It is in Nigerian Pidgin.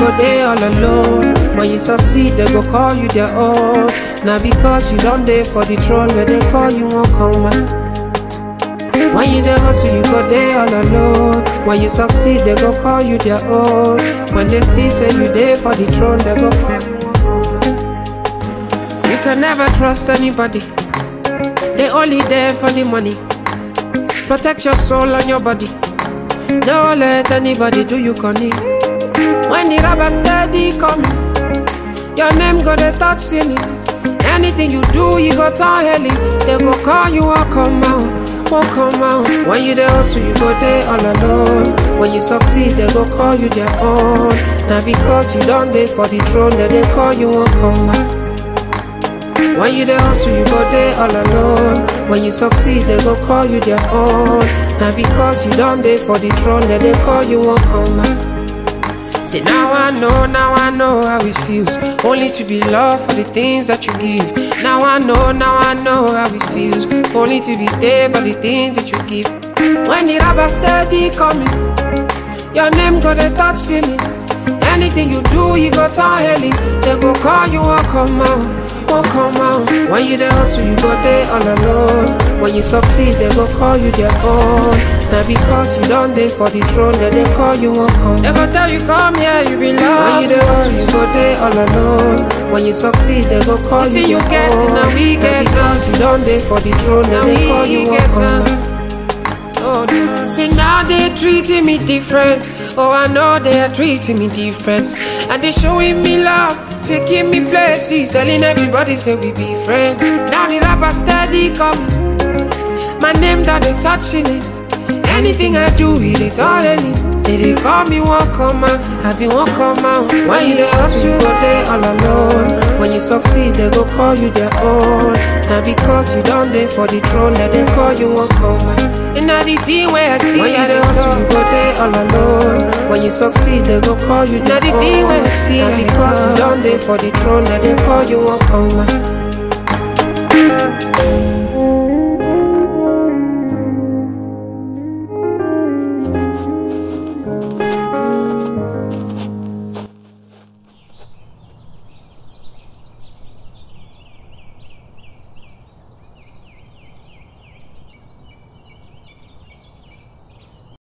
go there all alone. When you succeed, they go call you their own. Now because you don't there for the throne, where they call you won't come back. When you dey hustle, you go there all alone. When you succeed, they go call you their own. When they see say you there for the throne, they go call you. won't come back. You can never trust anybody. They only there for the money. Protect your soul and your body. Don't let anybody do you corny. When the rubber steady coming, your name go dey touch ceiling. Anything you do, you go turn heli. They go call you, won't come out, won't come out. When you there hustle, you go there all alone. When you succeed, they go call you their own. Now because you don't there for the throne, then they call you, won't come out. When you there hustle, you go there all alone. When you succeed, they go call you their own. Now because you don't there for the throne, then they call you, won't come out. Say now I know, now I know how it feels Only to be loved for the things that you give Now I know, now I know how it feels Only to be there for the things that you give When the rubber steady coming Your name go to touch ceiling Anything you do, you go turn heli They go call you, won't come out, won't come out When you there hustle, you go there all alone When you succeed, they go call you their own Now because you don't there for the throne, then they call you, won't come They go tell you, come here, you belong When you there hustle, you go there all alone When you succeed, they go call you Until you their get it, own now we get because you don't there for the throne, then Now they we call you, won't get come it. Oh, no. Say now they treating me different. Oh, I know they are treating me different. And they showing me love, taking me places, telling everybody say we be friends. Now the rapper steady coming. My name that they touching it. Anything I do, it is all any. They, they call me one come out, I be one come out. When you there hustle, you go there all alone. When you succeed, they go call you their own. Now because you don't there for the throne, then they call you won't come back. And now the thing where I see, When you I there don't hustle, you go there all alone. When you succeed, they go call you Now their the thing own. where I see, Now I because you don't don't there for the throne, then they call you won't come back.